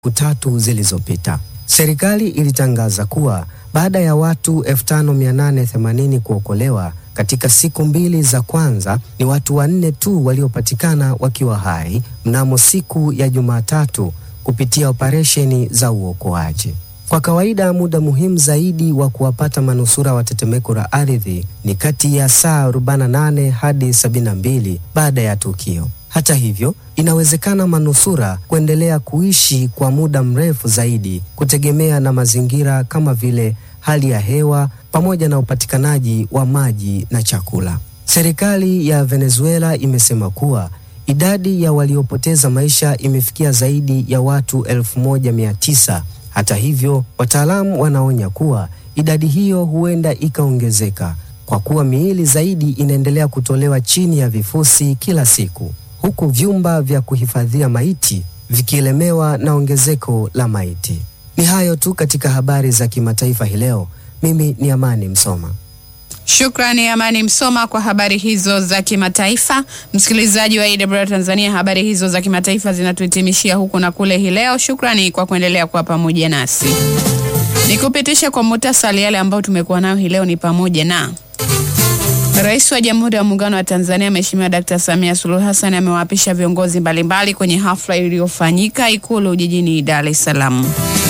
siku tatu zilizopita. Serikali ilitangaza kuwa baada ya watu 5880 kuokolewa katika siku mbili za kwanza, ni watu wanne tu waliopatikana wakiwa hai mnamo siku ya Jumatatu kupitia operesheni za uokoaji. Kwa kawaida muda muhimu zaidi wa kuwapata manusura wa tetemeko la ardhi ni kati ya saa 48 hadi 72 baada ya tukio. Hata hivyo, inawezekana manusura kuendelea kuishi kwa muda mrefu zaidi kutegemea na mazingira kama vile hali ya hewa pamoja na upatikanaji wa maji na chakula. Serikali ya Venezuela imesema kuwa idadi ya waliopoteza maisha imefikia zaidi ya watu elfu moja mia tisa. Hata hivyo, wataalamu wanaonya kuwa idadi hiyo huenda ikaongezeka kwa kuwa miili zaidi inaendelea kutolewa chini ya vifusi kila siku, huku vyumba vya kuhifadhia maiti vikielemewa na ongezeko la maiti. Ni hayo tu katika habari za kimataifa hii leo. Mimi ni Amani Msoma. Shukrani Amani Msoma kwa habari hizo za kimataifa. Msikilizaji wa AWR Tanzania, habari hizo za kimataifa zinatuhitimishia huku na kule hii leo. Shukrani kwa kuendelea kuwa pamoja nasi. Nikupitisha kwa muhtasari yale ambayo tumekuwa nayo hii leo ni pamoja na Rais wa Jamhuri ya Muungano wa Tanzania Mheshimiwa Dkt. Samia Suluhu Hassan amewaapisha viongozi mbalimbali kwenye hafla iliyofanyika Ikulu jijini Dar es Salaam.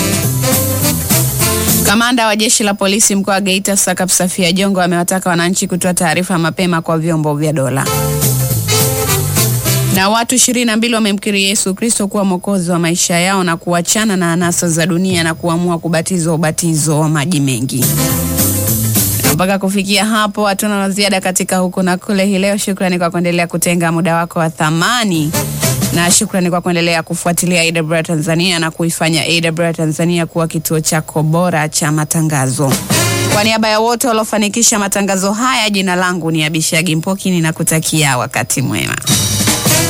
Kamanda wa jeshi la polisi mkoa wa Geita Sakap Safia Jongo amewataka wananchi kutoa taarifa mapema kwa vyombo vya dola. Na watu ishirini na mbili wamemkiri Yesu Kristo kuwa mwokozi wa maisha yao na kuachana na anasa za dunia na kuamua kubatizwa ubatizo wa maji mengi. Mpaka kufikia hapo hatuna la ziada katika huku na kule hii leo. Shukrani kwa kuendelea kutenga muda wako wa thamani na shukrani kwa kuendelea kufuatilia AWR Tanzania na kuifanya AWR Tanzania kuwa kituo chako bora cha matangazo. Kwa niaba ya wote waliofanikisha matangazo haya, jina langu ni Abishagi Mpoki, ninakutakia wakati mwema.